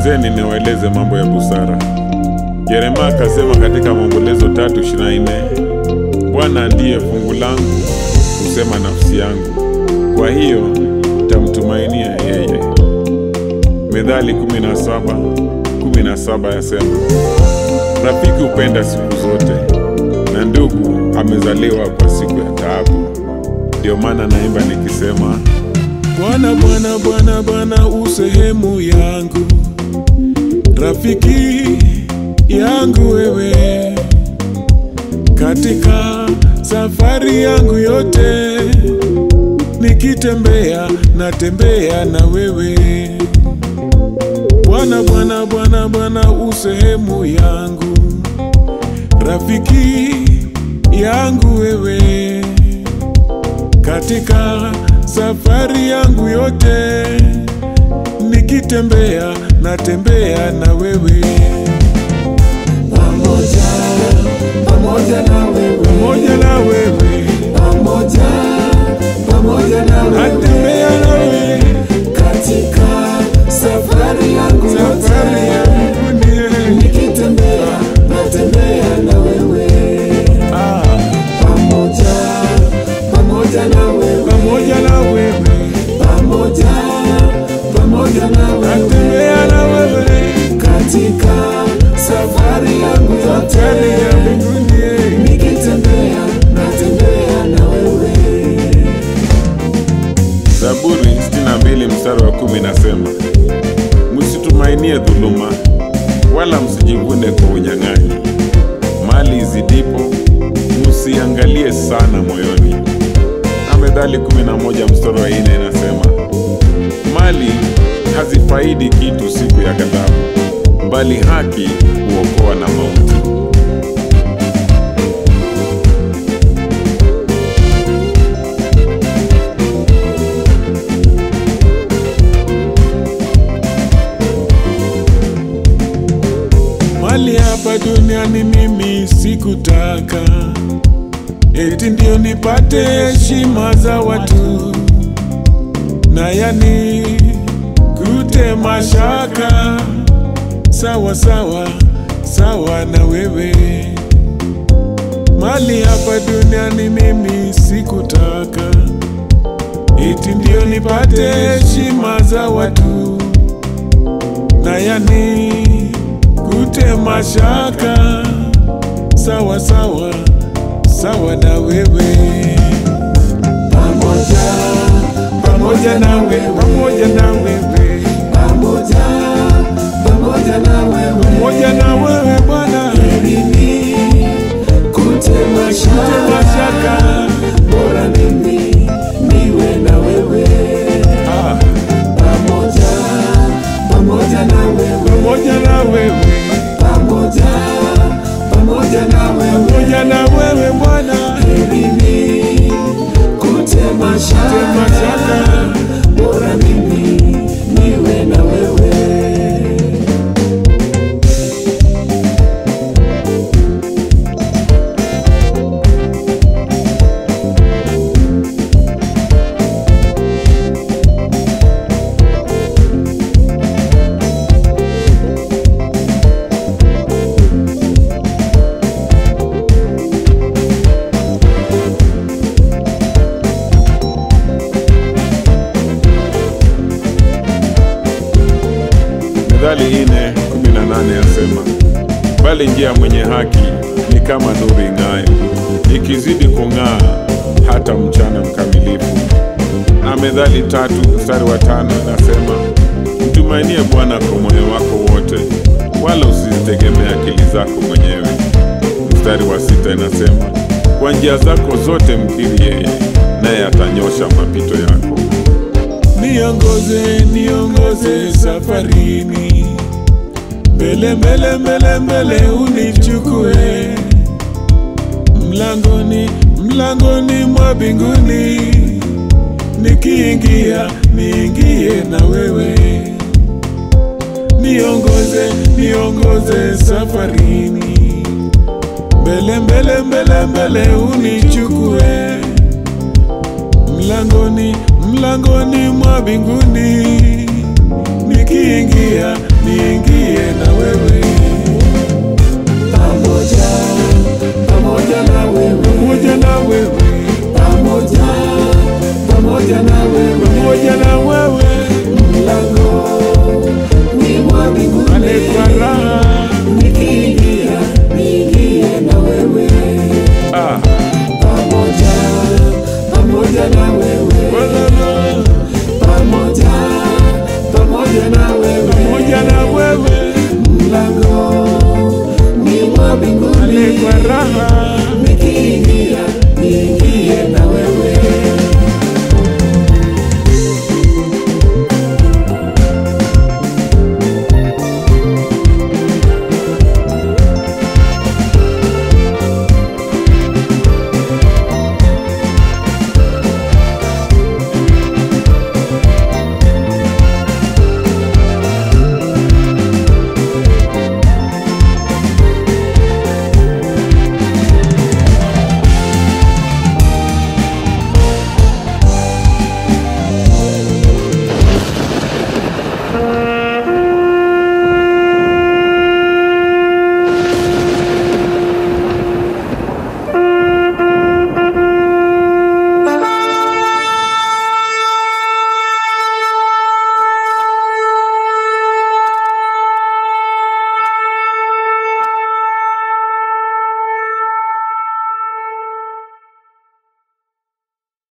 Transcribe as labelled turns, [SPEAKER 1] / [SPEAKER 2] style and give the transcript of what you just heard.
[SPEAKER 1] Sikilizeni niwaeleze mambo ya busara. Yeremia akasema katika Maombolezo tatu ishirini na nne Bwana ndiye fungu langu, husema nafsi yangu, kwa hiyo tamtumainia yeye. Methali 17 17 yasema, rafiki hupenda siku zote, na ndugu amezaliwa kwa siku ya taabu. Ndio maana naimba nikisema,
[SPEAKER 2] Bwana, Bwana, Bwana, Bwana usehemu yangu, rafiki yangu wewe, katika safari yangu yote, nikitembea natembea na wewe. Bwana, Bwana, Bwana, Bwana usehemu yangu, rafiki yangu wewe katika safari yangu yote, nikitembea natembea na wewe,
[SPEAKER 3] pamoja pamoja na wewe
[SPEAKER 2] pamoja na wewe,
[SPEAKER 3] pamoja pamoja na wewe
[SPEAKER 2] natembea na wewe,
[SPEAKER 3] katika safari yangu
[SPEAKER 2] safari
[SPEAKER 3] yote
[SPEAKER 2] yangu nie
[SPEAKER 3] nikitembea natembea na wewe
[SPEAKER 2] ah,
[SPEAKER 3] pamoja pamoja na wewe
[SPEAKER 2] pamoja na wewe,
[SPEAKER 3] pamoja pamoja na wewe
[SPEAKER 2] natembea na wewe,
[SPEAKER 3] katika safari yangu
[SPEAKER 2] safari
[SPEAKER 3] yote
[SPEAKER 2] ya mbinguni
[SPEAKER 3] nikitembea natembea na wewe
[SPEAKER 1] Zaburi 62 mstari wa kumi nasema, msitumainie dhuluma, wala msijivune kwa unyang'anyi. Mali izidipo, msiangalie sana moyoni. Na Methali 11 mstari wa 4 inasema, mali hazifaidi kitu siku ya ghadhabu, bali haki huokoa na mauti.
[SPEAKER 2] Mali hapa duniani mimi sikutaka, eti ndio nipate heshima za watu, na yani kute mashaka sawa sawa sawa na wewe. Mali hapa duniani mimi sikutaka, eti ndio nipate heshima za watu na yani kute mashaka sawa sawa sawa na wewe
[SPEAKER 3] pamoja
[SPEAKER 2] pamoja na wewe pamoja na wewe
[SPEAKER 3] pamoja pamoja na wewe
[SPEAKER 2] pamoja na wewe Bwana
[SPEAKER 3] mimi kutema
[SPEAKER 2] kute
[SPEAKER 3] shaka
[SPEAKER 2] mashaka
[SPEAKER 3] bora mimi niwe na wewe
[SPEAKER 2] ah,
[SPEAKER 3] pamoja pamoja na wewe
[SPEAKER 2] pamoja na wewe
[SPEAKER 3] pamoja pamoja na wewe
[SPEAKER 2] pamoja na wewe Bwana
[SPEAKER 3] mimi kutema
[SPEAKER 2] kute
[SPEAKER 3] shaka
[SPEAKER 2] mashaka
[SPEAKER 3] bora mimi niwe na wewe
[SPEAKER 1] Mithali ine kumi na nane yasema, bali njia ya mwenye haki ni kama nuru ing'ayo, ikizidi kung'aa hata mchana mkamilifu. Na Methali tatu mstari wa tano inasema, mtumainie Bwana kwa moyo wako wote, wala usizitegemee akili zako mwenyewe. Mstari wa sita inasema, kwa njia zako zote mkiri yeye, naye atanyosha mapito yako.
[SPEAKER 2] Niongoze, niongoze safarini, mbele mbele mbele mbele unichukue mlangoni mlangoni mwa mbinguni, nikiingia niingie na wewe. Niongoze, niongoze safarini, mbele mbele mbele mbele unichukue mlangoni mlangoni mwa mbinguni nikiingia niingie na wewe
[SPEAKER 3] pamoja pamoja na wewe
[SPEAKER 2] pamoja na wewe
[SPEAKER 3] pamoja